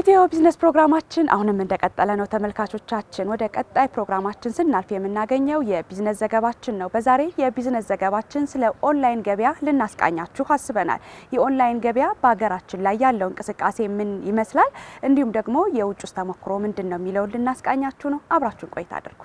ኢትዮ ቢዝነስ ፕሮግራማችን አሁንም እንደቀጠለ ነው ተመልካቾቻችን። ወደ ቀጣይ ፕሮግራማችን ስናልፍ የምናገኘው የቢዝነስ ዘገባችን ነው። በዛሬ የቢዝነስ ዘገባችን ስለ ኦንላይን ገበያ ልናስቃኛችሁ አስበናል። የኦንላይን ገበያ በሀገራችን ላይ ያለው እንቅስቃሴ ምን ይመስላል፣ እንዲሁም ደግሞ የውጭ ውስጥ ተሞክሮ ምንድን ነው የሚለውን ልናስቃኛችሁ ነው። አብራችሁን ቆይታ አድርጉ።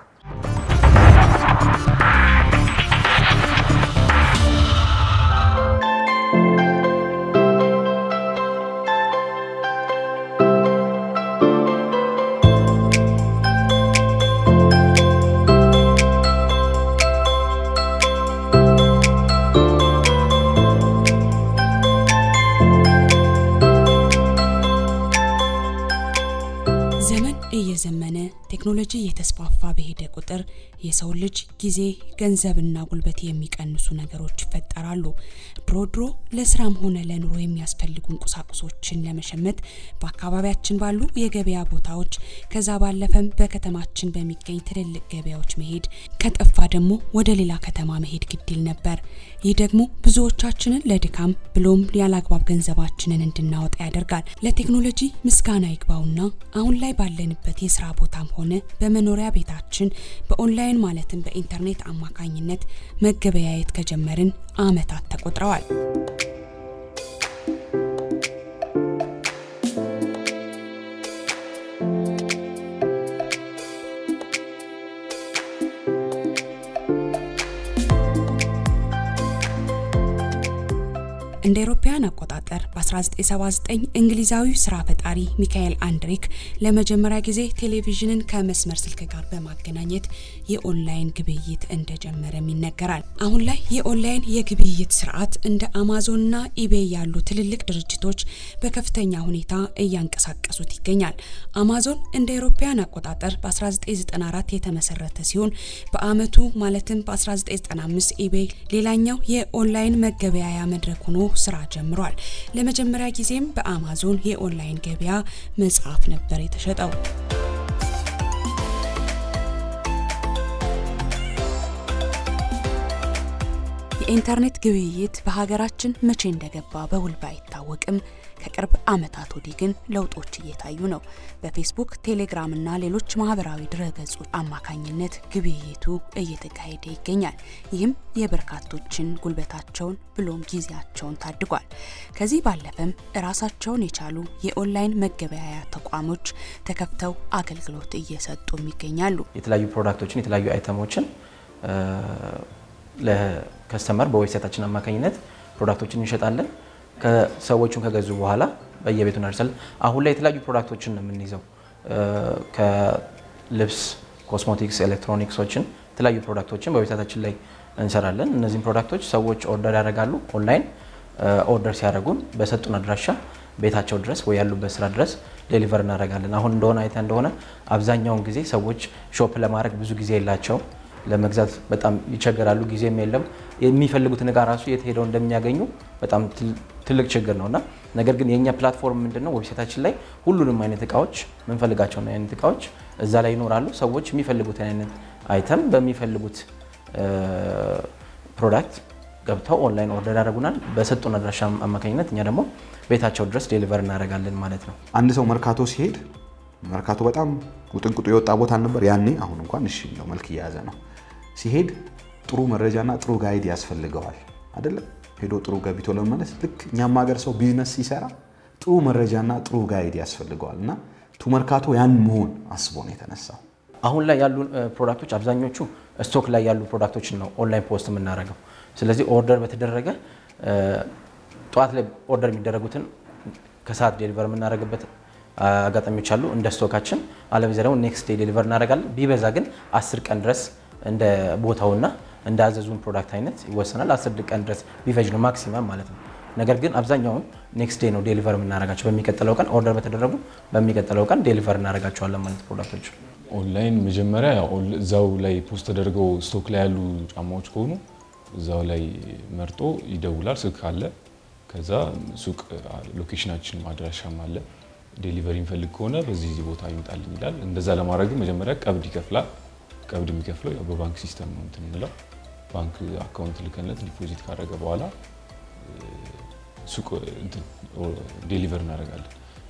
ዘመን እየዘመነ ቴክኖሎጂ እየተስፋፋ በሄደ ቁጥር የሰው ልጅ ጊዜ፣ ገንዘብና ጉልበት የሚቀንሱ ነገሮች ይፈጠራሉ። ድሮ ድሮ ለስራም ሆነ ለኑሮ የሚያስፈልጉን ቁሳቁሶችን ለመሸመት በአካባቢያችን ባሉ የገበያ ቦታዎች ከዛ ባለፈም በከተማችን በሚገኝ ትልልቅ ገበያዎች መሄድ ከጠፋ ደግሞ ወደ ሌላ ከተማ መሄድ ግድል ነበር። ይህ ደግሞ ብዙዎቻችንን ለድካም ብሎም ያላግባብ ገንዘባችንን እንድናወጣ ያደርጋል። ለቴክኖሎጂ ምስጋና ይግባውና አሁን ላይ ባለንበት የስራ ቦታም ሆነ በመኖሪያ ቤታችን በኦንላይን ማለትም በኢንተርኔት አማካኝነት መገበያየት ከጀመርን አመታት ተቆጥረዋል። እንደ አውሮፓውያን አቆጣጠር በ1979 እንግሊዛዊው ስራ ፈጣሪ ሚካኤል አንድሪክ ለመጀመሪያ ጊዜ ቴሌቪዥንን ከመስመር ስልክ ጋር በማገናኘት የኦንላይን ግብይት እንደጀመረም ይነገራል። አሁን ላይ የኦንላይን የግብይት ስርዓት እንደ አማዞንና ኢቤይ ያሉ ትልልቅ ድርጅቶች በከፍተኛ ሁኔታ እያንቀሳቀሱት ይገኛል። አማዞን እንደ አውሮፓውያን አቆጣጠር በ1994 የተመሰረተ ሲሆን በአመቱ ማለትም በ1995 ኢቤይ ሌላኛው የኦንላይን መገበያያ መድረክ ሆኖ ስራ ጀምሯል። ለመጀመሪያ ጊዜም በአማዞን የኦንላይን ገበያ መጽሐፍ ነበር የተሸጠው። የኢንተርኔት ግብይት በሀገራችን መቼ እንደገባ በውል ባይታወቅም ከቅርብ ዓመታት ወዲህ ግን ለውጦች እየታዩ ነው። በፌስቡክ፣ ቴሌግራም እና ሌሎች ማህበራዊ ድረገጾች አማካኝነት ግብይቱ እየተካሄደ ይገኛል። ይህም የበርካቶችን ጉልበታቸውን ብሎም ጊዜያቸውን ታድጓል። ከዚህ ባለፈም ራሳቸውን የቻሉ የኦንላይን መገበያያ ተቋሞች ተከፍተው አገልግሎት እየሰጡም ይገኛሉ። የተለያዩ ፕሮዳክቶችን የተለያዩ አይተሞችን ለከስተመር በዌብሳይታችን አማካኝነት ፕሮዳክቶችን እንሸጣለን። ከሰዎቹን ከገዙ በኋላ በየቤቱ እናደርሳለን። አሁን ላይ የተለያዩ ፕሮዳክቶችን ነው የምንይዘው። ከልብስ፣ ኮስሞቲክስ፣ ኤሌክትሮኒክሶችን የተለያዩ ፕሮዳክቶችን በዌብሳይታችን ላይ እንሰራለን። እነዚህም ፕሮዳክቶች ሰዎች ኦርደር ያደርጋሉ። ኦንላይን ኦርደር ሲያደርጉን በሰጡን አድራሻ ቤታቸው ድረስ ወይ ያሉበት ስራ ድረስ ዴሊቨር እናደርጋለን። አሁን እንደሆነ አይተ እንደሆነ አብዛኛውን ጊዜ ሰዎች ሾፕ ለማድረግ ብዙ ጊዜ የላቸውም። ለመግዛት በጣም ይቸገራሉ። ጊዜም የለም። የሚፈልጉትን እቃ ራሱ የት ሄደው እንደሚያገኙ በጣም ትልቅ ችግር ነው እና ነገር ግን የእኛ ፕላትፎርም ምንድን ነው? ዌብሳይታችን ላይ ሁሉንም አይነት እቃዎች የምንፈልጋቸውን አይነት እቃዎች እዛ ላይ ይኖራሉ። ሰዎች የሚፈልጉትን አይነት አይተም በሚፈልጉት ፕሮዳክት ገብተው ኦንላይን ኦርደር ያደርጉናል። በሰጡን አድራሻ አማካኝነት እኛ ደግሞ ቤታቸው ድረስ ዴሊቨር እናደርጋለን ማለት ነው። አንድ ሰው መርካቶ ሲሄድ መርካቶ በጣም ውጥንቅጡ የወጣ ቦታ አልነበር ያኔ። አሁን እንኳን እሺ የሚለው መልክ እየያዘ ነው። ሲሄድ ጥሩ መረጃና ጥሩ ጋይድ ያስፈልገዋል አይደለም? ሄዶ ጥሩ ገቢቶ ለመመለስ ልክ እኛም ሀገር ሰው ቢዝነስ ሲሰራ ጥሩ መረጃና ጥሩ ጋይድ ያስፈልገዋል እና ቱ መርካቶ ያን መሆን አስቦ ነው የተነሳው። አሁን ላይ ያሉ ፕሮዳክቶች አብዛኞቹ ስቶክ ላይ ያሉ ፕሮዳክቶችን ነው ኦንላይን ፖስት የምናደርገው። ስለዚህ ኦርደር በተደረገ ጠዋት ላይ ኦርደር የሚደረጉትን ከሰዓት ዴሊቨር የምናደርግበት አጋጣሚዎች አሉ እንደ ስቶካችን። አለበለዚያ ደግሞ ኔክስት ዴይ ዴሊቨር እናደርጋለን። ቢበዛ ግን አስር ቀን ድረስ እንደ ቦታውና እንደ አዘዙን ፕሮዳክት አይነት ይወሰናል። አስር ቀን ድረስ ቢፈጅ ነው ማክሲመም ማለት ነው። ነገር ግን አብዛኛውን ኔክስት ዴይ ነው ዴሊቨር የምናደርጋቸው። በሚቀጥለው ቀን ኦርደር በተደረጉ በሚቀጥለው ቀን ዴሊቨር እናደርጋቸዋለን ማለት ፕሮዳክቶች። ኦንላይን መጀመሪያ ያው እዛው ላይ ፖስት ተደርገው ስቶክ ላይ ያሉ ጫማዎች ከሆኑ እዛው ላይ መርጦ ይደውላል። ስልክ አለ። ከዛ ሱቅ ሎኬሽናችን አድራሻም አለ። ዴሊቨሪ የሚፈልግ ከሆነ በዚህ ቦታ ይምጣልኝ ይላል። እንደዛ ለማድረግ መጀመሪያ ቀብድ ይከፍላል። ቀብድ የሚከፍለው ያው በባንክ ሲስተም ነው እንትን የምንለው ባንክ አካውንት ልከነት ዲፖዚት ካደረገ በኋላ ሱቅ ዴሊቨር እናደርጋለን።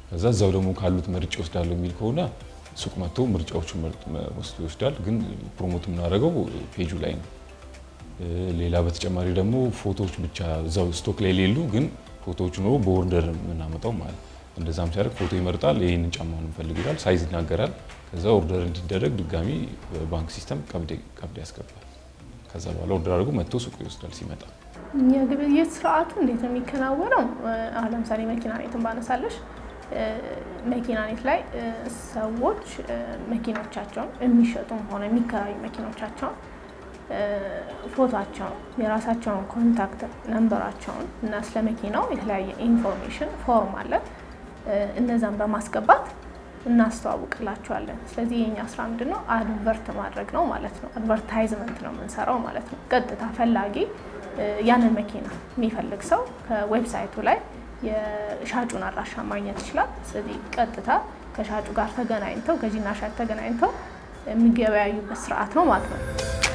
ከዛ እዛው ደግሞ ካሉት መርጬ ወስዳለሁ የሚል ከሆነ ሱቅ መጥቶ ምርጫዎቹን ወስዶ ይወስዳል። ግን ፕሮሞት የምናደርገው ፔጁ ላይ ነው። ሌላ በተጨማሪ ደግሞ ፎቶዎች ብቻ እዛው ስቶክ ላይ የሌሉ ግን ፎቶዎቹ ነው በኦርደር የምናመጣው ማለት እንደዛም ሲያደርግ ፎቶ ይመርጣል። ይህንን ጫማ ነው እንፈልግ ይላል፣ ሳይዝ ይናገራል። ከዛ ኦርደር እንዲደረግ ድጋሚ በባንክ ሲስተም ቀብድ ያስገባል። ከዛ በኋላ ኦርደር አድርጎ መጥቶ ሱቁ ይወስዳል ሲመጣ። የግብይት ስርዓቱ እንዴት ነው የሚከናወነው? አሁን ለምሳሌ መኪና ኔትን ባነሳለሽ መኪና ኔት ላይ ሰዎች መኪኖቻቸውን የሚሸጡም ሆነ የሚከራዩ መኪኖቻቸውን ፎቶቸውን፣ የራሳቸውን ኮንታክት ነንበራቸውን እና ስለ መኪናው የተለያየ ኢንፎርሜሽን ፎርም አለ እነዛን በማስገባት እናስተዋውቅላቸዋለን። ስለዚህ የኛ ስራ ምንድን ነው? አድቨርት ማድረግ ነው ማለት ነው። አድቨርታይዝመንት ነው የምንሰራው ማለት ነው። ቀጥታ ፈላጊ ያንን መኪና የሚፈልግ ሰው ከዌብሳይቱ ላይ የሻጩን አድራሻ ማግኘት ይችላል። ስለዚህ ቀጥታ ከሻጩ ጋር ተገናኝተው ገዢና ሻጭ ተገናኝተው የሚገበያዩበት ስርዓት ነው ማለት ነው።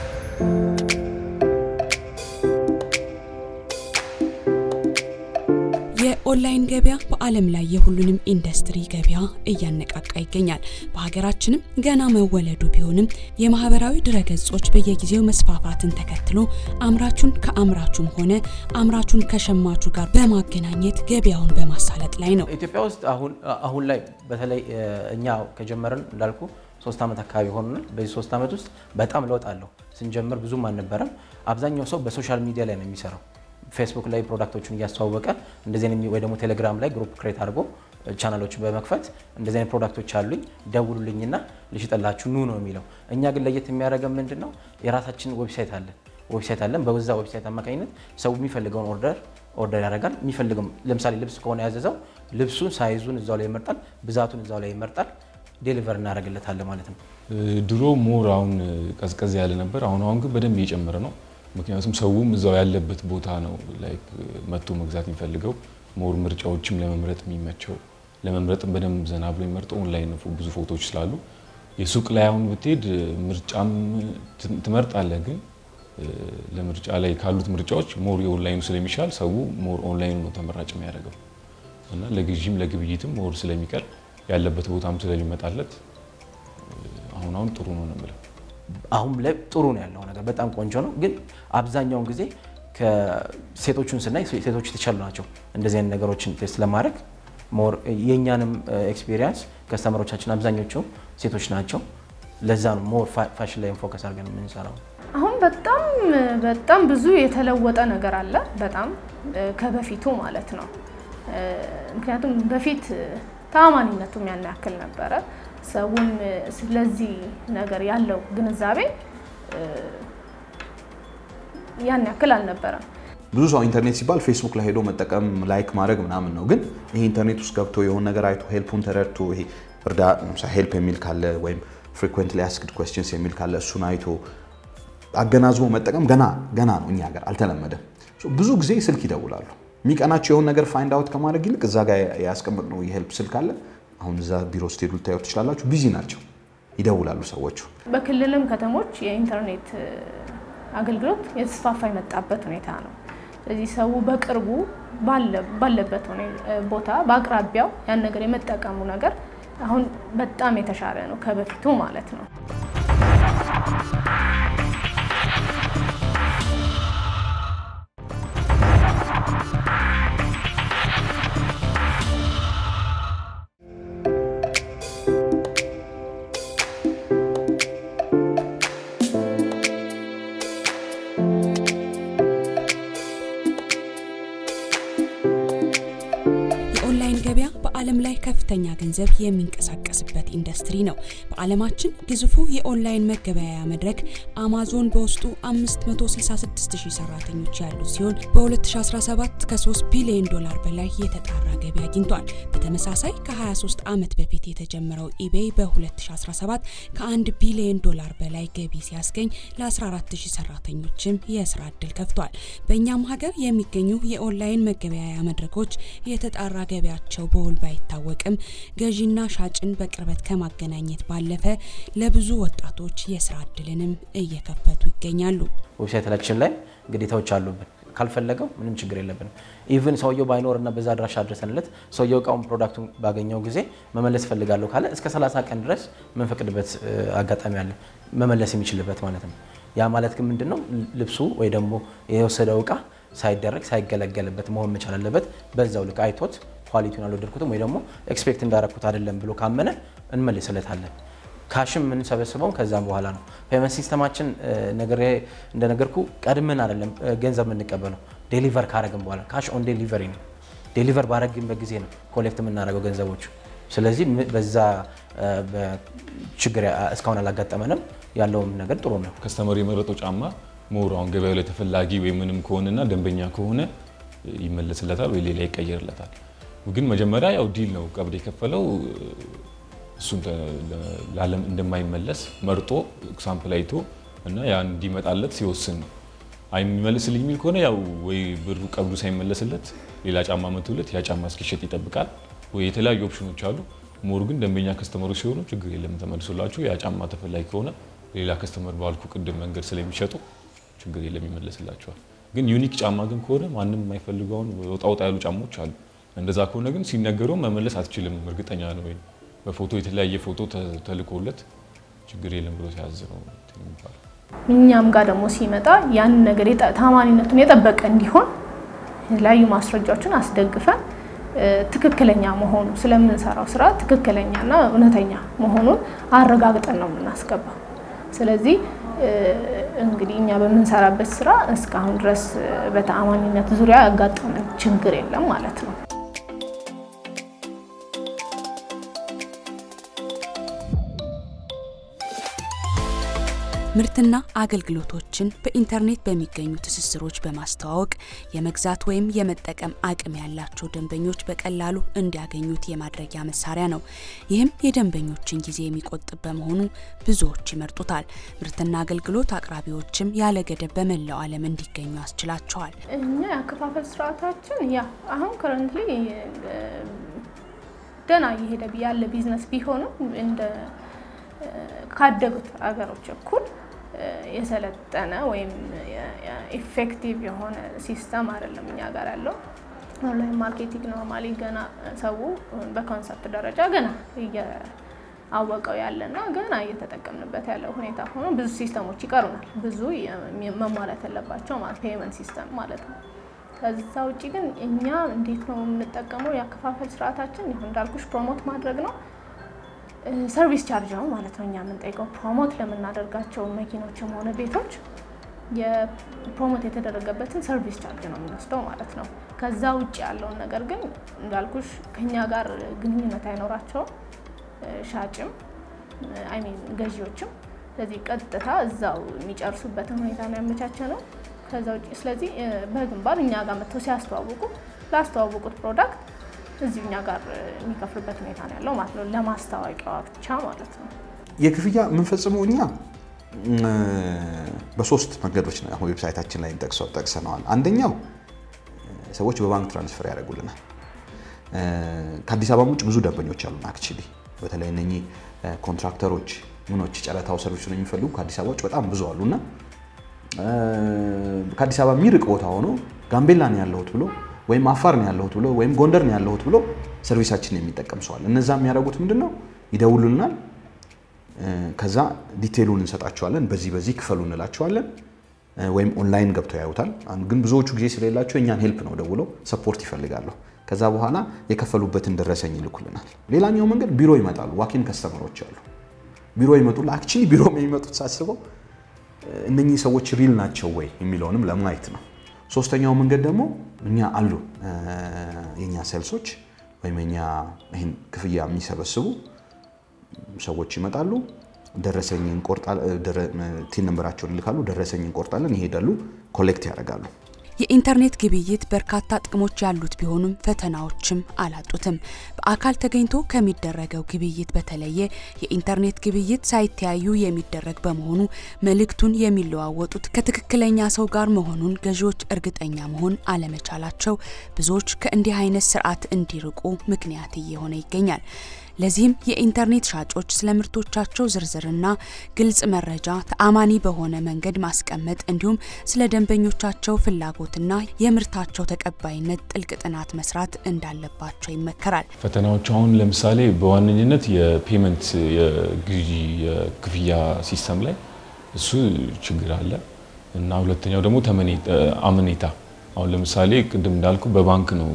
የኦንላይን ገበያ በዓለም ላይ የሁሉንም ኢንዱስትሪ ገበያ እያነቃቃ ይገኛል። በሀገራችንም ገና መወለዱ ቢሆንም የማህበራዊ ድረገጾች በየጊዜው መስፋፋትን ተከትሎ አምራቹን ከአምራቹም ሆነ አምራቹን ከሸማቹ ጋር በማገናኘት ገበያውን በማሳለጥ ላይ ነው። ኢትዮጵያ ውስጥ አሁን ላይ በተለይ እኛ ከጀመርን እንዳልኩ ሶስት ዓመት አካባቢ ሆኖናል። በዚህ ሶስት ዓመት ውስጥ በጣም ለውጥ አለው። ስንጀምር ብዙም አልነበረም። አብዛኛው ሰው በሶሻል ሚዲያ ላይ ነው የሚሰራው ፌስቡክ ላይ ፕሮዳክቶቹን እያስተዋወቀ እንደዚህ አይነት ወይ ደግሞ ቴሌግራም ላይ ግሩፕ ክሬት አድርጎ ቻናሎችን በመክፈት እንደዚህ አይነት ፕሮዳክቶች አሉኝ ደውሉልኝና ልሽጥላችሁ ኑ ነው የሚለው። እኛ ግን ለየት የሚያደርገን ምንድን ነው? የራሳችን ዌብሳይት አለን ዌብሳይት አለን። በዛ ዌብሳይት አማካኝነት ሰው የሚፈልገውን ኦርደር ኦርደር ያደርጋል። የሚፈልገው ለምሳሌ ልብስ ከሆነ ያዘዘው ልብሱን ሳይዙን እዛው ላይ ይመርጣል፣ ብዛቱን እዛው ላይ ይመርጣል። ዴሊቨር እናደርግለታለን ማለት ነው። ድሮ ሞር አሁን ቀዝቀዝ ያለ ነበር። አሁን አሁን ግን በደንብ እየጨመረ ነው። ምክንያቱም ሰውም እዛው ያለበት ቦታ ነው ላይክ መጥቶ መግዛት የሚፈልገው ሞር ምርጫዎችም ለመምረጥ የሚመቸው ለመምረጥም በደንብ ዘና ብሎ የሚመርጠው ኦንላይን ነው። ብዙ ፎቶዎች ስላሉ የሱቅ ላይ አሁን ብትሄድ ምርጫም ትመርጣለህ፣ ግን ለምርጫ ላይ ካሉት ምርጫዎች ሞር የኦንላይኑ ስለሚሻል ሰው ሞር ኦንላይኑ ነው ተመራጭ የሚያደርገው እና ለግዢም ለግብይትም ሞር ስለሚቀር ያለበት ቦታም ስለሚመጣለት አሁን አሁን ጥሩ ነው ነው የምለው። አሁን ላይ ጥሩ ነው ያለው ነገር በጣም ቆንጆ ነው። ግን አብዛኛውን ጊዜ ከሴቶቹን ስናይ ሴቶች የተቻሉ ናቸው እንደዚህ አይነት ነገሮችን ቴስት ለማድረግ ሞር የእኛንም ኤክስፒሪየንስ ከስተመሮቻችን አብዛኞቹ ሴቶች ናቸው። ለዛ ነው ሞር ፋሽን ላይ ፎከስ አድርገን የምንሰራው። አሁን በጣም በጣም ብዙ የተለወጠ ነገር አለ። በጣም ከበፊቱ ማለት ነው። ምክንያቱም በፊት ተአማኒነቱም ያን ያክል ነበረ። ሰውም ስለዚህ ነገር ያለው ግንዛቤ ያን ያክል አልነበረም። ብዙ ሰው ኢንተርኔት ሲባል ፌስቡክ ላይ ሄዶ መጠቀም ላይክ ማድረግ ምናምን ነው። ግን ይሄ ኢንተርኔት ውስጥ ገብቶ የሆነ ነገር አይቶ ሄልፑን ተረድቶ ይሄ እርዳ ሄልፕ የሚል ካለ ወይም ፍሪኩዌንትሊ አስክድ ኩዌስችንስ የሚል ካለ እሱን አይቶ አገናዝቦ መጠቀም ገና ገና ነው። እኛ ሀገር አልተለመደም። ብዙ ጊዜ ስልክ ይደውላሉ። የሚቀናቸው የሆነ ነገር ፋይንድ አውት ከማድረግ ይልቅ እዛ ጋር ያስቀመጥነው የሄልፕ ስልክ አለ። አሁን እዛ ቢሮ ስትሄዱ ልታዩ ትችላላችሁ። ቢዚ ናቸው፣ ይደውላሉ ሰዎቹ። በክልልም ከተሞች የኢንተርኔት አገልግሎት የተስፋፋ የመጣበት ሁኔታ ነው። ስለዚህ ሰው በቅርቡ ባለበት ቦታ በአቅራቢያው ያን ነገር የመጠቀሙ ነገር አሁን በጣም የተሻለ ነው ከበፊቱ ማለት ነው። የኦንላይን ገበያ በዓለም ላይ ከፍተኛ ገንዘብ የሚንቀሳቀስበት ኢንዱስትሪ ነው። በዓለማችን ግዙፉ የኦንላይን መገበያያ መድረክ አማዞን በውስጡ 566 ሺህ ሰራተኞች ያሉት ሲሆን በ2017 ከ3 ቢሊዮን ዶላር በላይ የተጣራ ገቢ አግኝቷል። በተመሳሳይ ከ23 ዓመት በፊት የተጀመረው ኢቤይ በ2017 ከ1 ቢሊዮን ዶላር በላይ ገቢ ሲያስገኝ ለ14 ሺህ ሰራተኞችም የስራ ዕድል ከፍቷል። በእኛም ሀገር የሚገኙ የኦንላይን መገበያያ መድረኮች የተጣራ ገቢያቸው በውል ባይታወቅም ገዢና ሻጭን በቅርበት ከማገናኘት ባለፈ ለብዙ ወጣቶች የስራ እድልንም እየከፈቱ ይገኛሉ። ዌብሳይታችን ላይ ግዴታዎች አሉብን። ካልፈለገው ምንም ችግር የለብንም። ኢቭን ሰውየው ባይኖር እና በዛ አድራሻ አድረሰንለት ሰውየው እቃውን ፕሮዳክቱን ባገኘው ጊዜ መመለስ እፈልጋለሁ ካለ እስከ 30 ቀን ድረስ የምንፈቅድበት አጋጣሚ አለ፣ መመለስ የሚችልበት ማለት ነው። ያ ማለት ግን ምንድን ነው ልብሱ ወይ ደግሞ የወሰደው እቃ ሳይደረግ ሳይገለገልበት መሆን መቻል አለበት። በዛው ልክ አይቶት ኳሊቲውን አልወደድኩትም ወይ ደግሞ ኤክስፔክት እንዳረኩት አይደለም ብሎ ካመነ እንመልስለታለን። ካሽም የምንሰበስበው ከዛም በኋላ ነው። ፔመንት ሲስተማችን እንደነገርኩ ቀድመን አይደለም ገንዘብ የምንቀበለው ዴሊቨር ካረግን በኋላ ካሽ ኦን ዴሊቨሪ ነው። ዴሊቨር ባረግንበት ጊዜ ነው ኮሌክት የምናደርገው ገንዘቦቹ። ስለዚህ በዛ ችግር እስካሁን አላጋጠመንም። ያለውም ነገር ጥሩ ነው። ከስተመር የመረጠው ጫማ ሞር አሁን ገበያው ላይ ተፈላጊ ወይ ምንም ከሆነና ደንበኛ ከሆነ ይመለስለታል ወይ ሌላ ይቀየርለታል። ግን መጀመሪያ ያው ዲል ነው ቀብድ የከፈለው እሱን ለዓለም እንደማይመለስ መርጦ ሳምፕል አይቶ እና ያ እንዲመጣለት ሲወስን ነው። አይመለስልኝ የሚል ከሆነ ያው ወይ ብሩ ቀብዱ ሳይመለስለት ሌላ ጫማ መቶለት ያ ጫማ እስኪሸጥ ይጠብቃል። ወይ የተለያዩ ኦፕሽኖች አሉ። ሞር ግን ደንበኛ ከስተመሮች ሲሆኑ ችግር የለም ተመልሶላችሁ ያ ጫማ ተፈላጊ ከሆነ ሌላ ከስተመር ባልኩ ቅድም መንገድ ስለሚሸጡ ችግር የለም ይመለስላቸዋል። ግን ዩኒክ ጫማ ግን ከሆነ ማንም የማይፈልገውን ወጣ ወጣ ያሉ ጫማዎች አሉ። እንደዛ ከሆነ ግን ሲነገረው መመለስ አትችልም እርግጠኛ ነው ወይ በፎቶ የተለያየ ፎቶ ተልኮለት ችግር የለም ብሎ ሲያዝ ነው የሚባለው። እኛም ጋር ደግሞ ሲመጣ ያንን ነገር ታማኒነቱን የጠበቀ እንዲሆን የተለያዩ ማስረጃዎችን አስደግፈን ትክክለኛ መሆኑ ስለምንሰራው ስራ ትክክለኛና እውነተኛ መሆኑን አረጋግጠን ነው የምናስገባው። ስለዚህ እንግዲህ እኛ በምንሰራበት ስራ እስካሁን ድረስ በተአማኒነት ዙሪያ ያጋጠመን ችግር የለም ማለት ነው። ምርትና አገልግሎቶችን በኢንተርኔት በሚገኙ ትስስሮች በማስተዋወቅ የመግዛት ወይም የመጠቀም አቅም ያላቸው ደንበኞች በቀላሉ እንዲያገኙት የማድረጊያ መሳሪያ ነው። ይህም የደንበኞችን ጊዜ የሚቆጥብ በመሆኑ ብዙዎች ይመርጡታል። ምርትና አገልግሎት አቅራቢዎችም ያለ ገደብ በመላው ዓለም እንዲገኙ ያስችላቸዋል። እኛ የአከፋፈል ስርዓታችን ያ አሁን ከረንትሊ ደህና እየሄደ ያለ ቢዝነስ ቢሆንም እንደ ካደጉት ሀገሮች እኩል የሰለጠነ ወይም ኢፌክቲቭ የሆነ ሲስተም አይደለም እኛ ጋር ያለው። ኦንላይን ማርኬቲንግ ኖርማሊ ገና ሰው በኮንሰፕት ደረጃ ገና እያወቀው ያለና ገና እየተጠቀምንበት ያለው ሁኔታ ሆኖ ብዙ ሲስተሞች ይቀሩናል። ብዙ መሟላት ያለባቸው ማለት ፔመንት ሲስተም ማለት ነው። ከዛ ውጭ ግን እኛ እንዴት ነው የምንጠቀመው? የአከፋፈል ስርዓታችን ይሁን እንዳልኩሽ ፕሮሞት ማድረግ ነው ሰርቪስ ቻርጅ ነው ማለት ነው። እኛ የምንጠይቀው ፕሮሞት ለምናደርጋቸው መኪኖችም ሆነ ቤቶች የፕሮሞት የተደረገበትን ሰርቪስ ቻርጅ ነው የምንወስደው ማለት ነው። ከዛ ውጭ ያለውን ነገር ግን እንዳልኩሽ ከኛ ጋር ግንኙነት አይኖራቸውም ሻጭም አይሚን ገዢዎችም። ስለዚህ ቀጥታ እዛው የሚጨርሱበትን ሁኔታ ነው ያመቻቸ ነው። ከዛ ውጭ ስለዚህ በግንባር እኛ ጋር መጥተው ሲያስተዋውቁ ላስተዋወቁት ፕሮዳክት እዚሁ እኛ ጋር የሚከፍሉበት ሁኔታ ነው ያለው ማለት ነው። ለማስታወቂያዋ ብቻ ማለት ነው። የክፍያ የምንፈጽመው እኛ በሶስት መንገዶች ነው አሁን ዌብሳይታችን ላይ ጠቅሰው ጠቅሰነዋል። አንደኛው ሰዎች በባንክ ትራንስፈር ያደርጉልናል። ከአዲስ አበባ ውጭ ብዙ ደንበኞች አሉን። አክቹዋሊ በተለይ እነኚህ ኮንትራክተሮች ምኖች ጨረታው ሰርቪስ ነው የሚፈልጉ ከአዲስ አበባ ውጭ በጣም ብዙ አሉና ከአዲስ አበባ የሚርቅ ቦታ ሆኖ ጋምቤላ ነው ያለሁት ብሎ ወይም አፋር ነው ያለሁት ብሎ ወይም ጎንደር ነው ያለሁት ብሎ ሰርቪሳችን የሚጠቀም ሰዋል። እነዛ የሚያደርጉት ምንድን ነው? ይደውሉልናል። ከዛ ዲቴሉን እንሰጣቸዋለን። በዚህ በዚህ ክፈሉ እንላቸዋለን። ወይም ኦንላይን ገብተው ያዩታል። ግን ብዙዎቹ ጊዜ ስለሌላቸው እኛን ሄልፕ ነው ደውለው ሰፖርት ይፈልጋሉ። ከዛ በኋላ የከፈሉበትን ደረሰኝ ይልኩልናል። ሌላኛው መንገድ ቢሮ ይመጣሉ። ዋኪን ከስተመሮች አሉ። ቢሮ ይመጡላ። አክቹዋሊ ቢሮ የሚመጡት ሳስበው እነኚህ ሰዎች ሪል ናቸው ወይ የሚለውንም ለማየት ነው። ሶስተኛው መንገድ ደግሞ እኛ አሉ የኛ ሴልሶች ወይም የኛ ይህን ክፍያ የሚሰበስቡ ሰዎች ይመጣሉ። ደረሰኝ ቲን ነንበራቸውን ይልካሉ። ደረሰኝ እንቆርጣለን፣ ይሄዳሉ፣ ኮሌክት ያደርጋሉ። የኢንተርኔት ግብይት በርካታ ጥቅሞች ያሉት ቢሆኑም ፈተናዎችም አላጡትም። በአካል ተገኝቶ ከሚደረገው ግብይት በተለየ የኢንተርኔት ግብይት ሳይተያዩ የሚደረግ በመሆኑ መልእክቱን የሚለዋወጡት ከትክክለኛ ሰው ጋር መሆኑን ገዢዎች እርግጠኛ መሆን አለመቻላቸው ብዙዎች ከእንዲህ አይነት ስርዓት እንዲርቁ ምክንያት እየሆነ ይገኛል። ለዚህም የኢንተርኔት ሻጮች ስለ ምርቶቻቸው ዝርዝርና ግልጽ መረጃ ተአማኒ በሆነ መንገድ ማስቀመጥ እንዲሁም ስለ ደንበኞቻቸው ፍላጎትና የምርታቸው ተቀባይነት ጥልቅ ጥናት መስራት እንዳለባቸው ይመከራል። ፈተናዎች አሁን ለምሳሌ በዋነኝነት የፔመንት የግዢ የክፍያ ሲስተም ላይ እሱ ችግር አለ እና ሁለተኛው ደግሞ አመኔታ አሁን ለምሳሌ ቅድም እንዳልኩ በባንክ ነው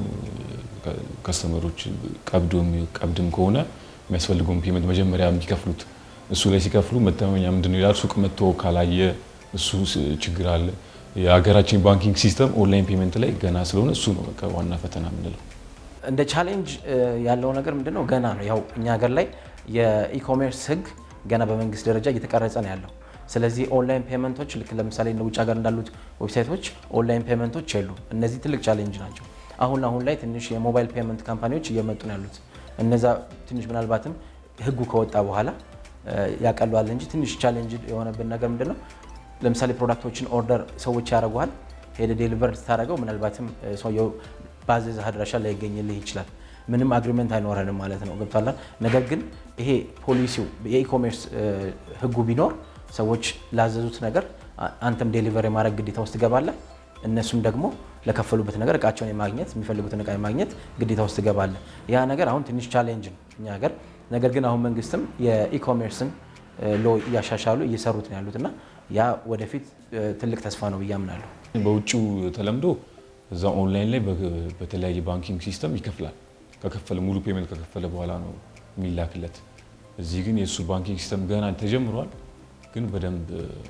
ከስተመሮች ቀብድም ከሆነ የሚያስፈልገውን ፔመንት መጀመሪያ የሚከፍሉት እሱ ላይ ሲከፍሉ መተማመኛ ምንድን ነው ይላል። ሱቅ መጥቶ ካላየ እሱ ችግር አለ። የሀገራችን ባንኪንግ ሲስተም ኦንላይን ፔመንት ላይ ገና ስለሆነ እሱ ነው በቃ ዋና ፈተና የምንለው። እንደ ቻሌንጅ ያለው ነገር ምንድን ነው? ገና ነው። ያው እኛ ሀገር ላይ የኢኮሜርስ ሕግ ገና በመንግስት ደረጃ እየተቀረጸ ነው ያለው። ስለዚህ ኦንላይን ፔመንቶች ልክ ለምሳሌ ውጭ ሀገር እንዳሉት ዌብሳይቶች ኦንላይን ፔመንቶች የሉ። እነዚህ ትልቅ ቻሌንጅ ናቸው። አሁን አሁን ላይ ትንሽ የሞባይል ፔመንት ካምፓኒዎች እየመጡ ነው ያሉት። እነዛ ትንሽ ምናልባትም ህጉ ከወጣ በኋላ ያቀሏል እንጂ ትንሽ ቻሌንጅ የሆነብን ነገር ምንድን ነው? ለምሳሌ ፕሮዳክቶችን ኦርደር ሰዎች ያደርጉሃል። ሄደ ዴሊቨር ስታደርገው ምናልባትም ሰውየው ባዘዘህ አድራሻ ላይገኝልህ ይችላል። ምንም አግሪመንት አይኖረንም ማለት ነው። ገብቷል። ነገር ግን ይሄ ፖሊሲው የኢኮሜርስ ህጉ ቢኖር ሰዎች ላዘዙት ነገር አንተም ዴሊቨር የማድረግ ግዴታ ውስጥ ትገባለህ። እነሱም ደግሞ ለከፈሉበት ነገር እቃቸውን የማግኘት የሚፈልጉትን እቃ የማግኘት ግዴታ ውስጥ ትገባለህ። ያ ነገር አሁን ትንሽ ቻሌንጅ ነው እኛ ሀገር። ነገር ግን አሁን መንግስትም የኢኮሜርስን ሎ እያሻሻሉ እየሰሩት ነው ያሉት እና ያ ወደፊት ትልቅ ተስፋ ነው ብዬ አምናለሁ። በውጭው ተለምዶ እዛ ኦንላይን ላይ በተለያየ ባንኪንግ ሲስተም ይከፍላል። ከከፈለ ሙሉ ፔመንት ከከፈለ በኋላ ነው የሚላክለት። እዚህ ግን የእሱ ባንኪንግ ሲስተም ገና ተጀምሯል፣ ግን በደንብ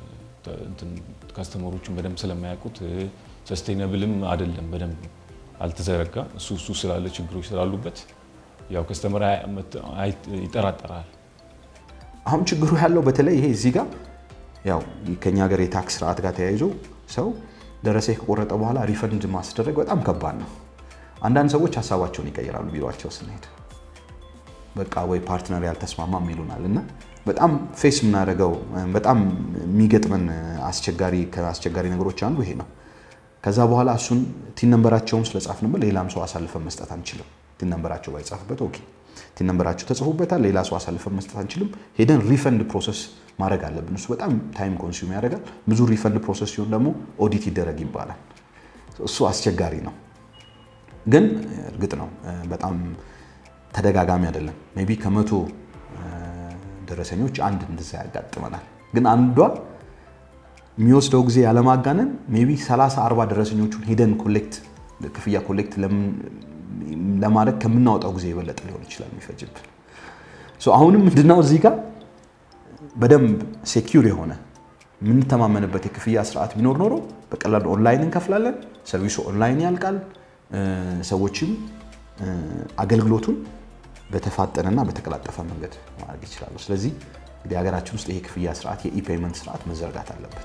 ካስተመሮቹን በደንብ ስለማያውቁት ሰስቴነብልም አይደለም፣ በደንብ አልተዘረጋም። እሱ እሱ ስላለ ችግሮች ስላሉበት ያው ከስተመር ይጠራጠራል። አሁን ችግሩ ያለው በተለይ ይሄ እዚህ ጋር ያው ከኛ ሀገር የታክስ ስርዓት ጋር ተያይዞ ሰው ደረሰ ከቆረጠ በኋላ ሪፈንድ ማስደረግ በጣም ከባድ ነው። አንዳንድ ሰዎች ሀሳባቸውን ይቀይራሉ ቢሮቸው ስንሄድ በቃ ወይ ፓርትነር ያልተስማማም ይሉናል እና በጣም ፌስ የምናደርገው በጣም የሚገጥመን አስቸጋሪ ከአስቸጋሪ ነገሮች አንዱ ይሄ ነው። ከዛ በኋላ እሱን ቲን ነንበራቸውን ስለጻፍንበት ሌላም ሰው አሳልፈን መስጠት አንችልም። ቲን ነንበራቸው ባይጻፍበት ኦኬ፣ ቲን ነንበራቸው ተጽፎበታል፣ ሌላ ሰው አሳልፈን መስጠት አንችልም። ሄደን ሪፈንድ ፕሮሰስ ማድረግ አለብን። እሱ በጣም ታይም ኮንሱም ያደርጋል። ብዙ ሪፈንድ ፕሮሰስ ሲሆን ደግሞ ኦዲት ይደረግ ይባላል። እሱ አስቸጋሪ ነው። ግን እርግጥ ነው በጣም ተደጋጋሚ አይደለም። ሜይ ቢ ከመቶ ደረሰኞች አንድ እንደዛ ያጋጥመናል። ግን አንዷ የሚወስደው ጊዜ ያለማጋነን ሜይ ቢ 30 40 ደረሰኞቹን ሄደን ኮሌክት ክፍያ ኮሌክት ለማድረግ ከምናወጣው ጊዜ የበለጠ ሊሆን ይችላል የሚፈጅብን። አሁንም ምንድነው እዚህ ጋር በደንብ ሴኪዩር የሆነ የምንተማመንበት የክፍያ ስርዓት ቢኖር ኖሮ በቀላሉ ኦንላይን እንከፍላለን፣ ሰርቪሱ ኦንላይን ያልቃል፣ ሰዎችም አገልግሎቱን በተፋጠነና በተቀላጠፈ መንገድ ማድረግ ይችላሉ። ስለዚህ እንግዲህ ሀገራችን ውስጥ ይሄ ክፍያ ስርዓት የኢፔይመንት ስርዓት መዘርጋት አለበት።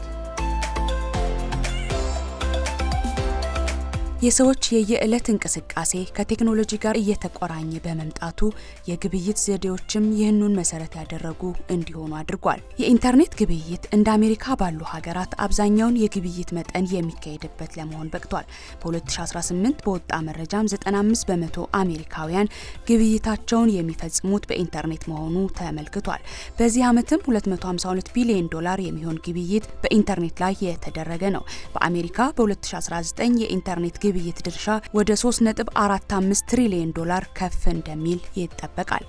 የሰዎች የየዕለት እንቅስቃሴ ከቴክኖሎጂ ጋር እየተቆራኘ በመምጣቱ የግብይት ዘዴዎችም ይህኑን መሰረት ያደረጉ እንዲሆኑ አድርጓል። የኢንተርኔት ግብይት እንደ አሜሪካ ባሉ ሀገራት አብዛኛውን የግብይት መጠን የሚካሄድበት ለመሆን በቅቷል። በ2018 በወጣ መረጃም 95 በመቶ አሜሪካውያን ግብይታቸውን የሚፈጽሙት በኢንተርኔት መሆኑ ተመልክቷል። በዚህ ዓመትም 252 ቢሊዮን ዶላር የሚሆን ግብይት በኢንተርኔት ላይ የተደረገ ነው። በአሜሪካ በ2019 የኢንተርኔት ግብይት ድርሻ ወደ 3.45 ትሪሊዮን ዶላር ከፍ እንደሚል ይጠበቃል።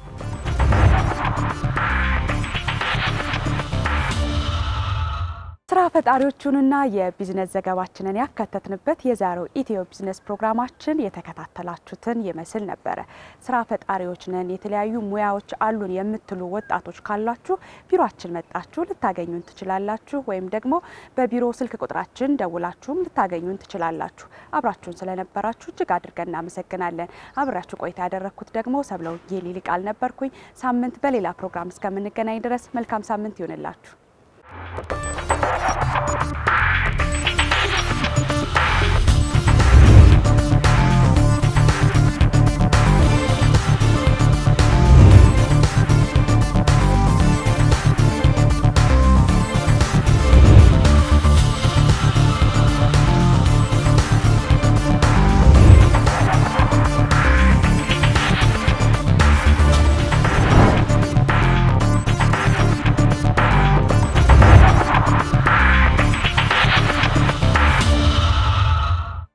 ስራ ፈጣሪዎቹንና የቢዝነስ ዘገባችንን ያካተትንበት የዛሬው ኢትዮ ቢዝነስ ፕሮግራማችን የተከታተላችሁትን ይመስል ነበረ። ስራ ፈጣሪዎች ነን፣ የተለያዩ ሙያዎች አሉን የምትሉ ወጣቶች ካላችሁ ቢሮአችን መጣችሁ ልታገኙን ትችላላችሁ። ወይም ደግሞ በቢሮ ስልክ ቁጥራችን ደውላችሁም ልታገኙን ትችላላችሁ። አብራችሁን ስለነበራችሁ እጅግ አድርገን እናመሰግናለን። አብራችሁ ቆይታ ያደረግኩት ደግሞ ሰብለው ጌሊ ቃል ነበርኩኝ። ሳምንት በሌላ ፕሮግራም እስከምንገናኝ ድረስ መልካም ሳምንት ይሆንላችሁ።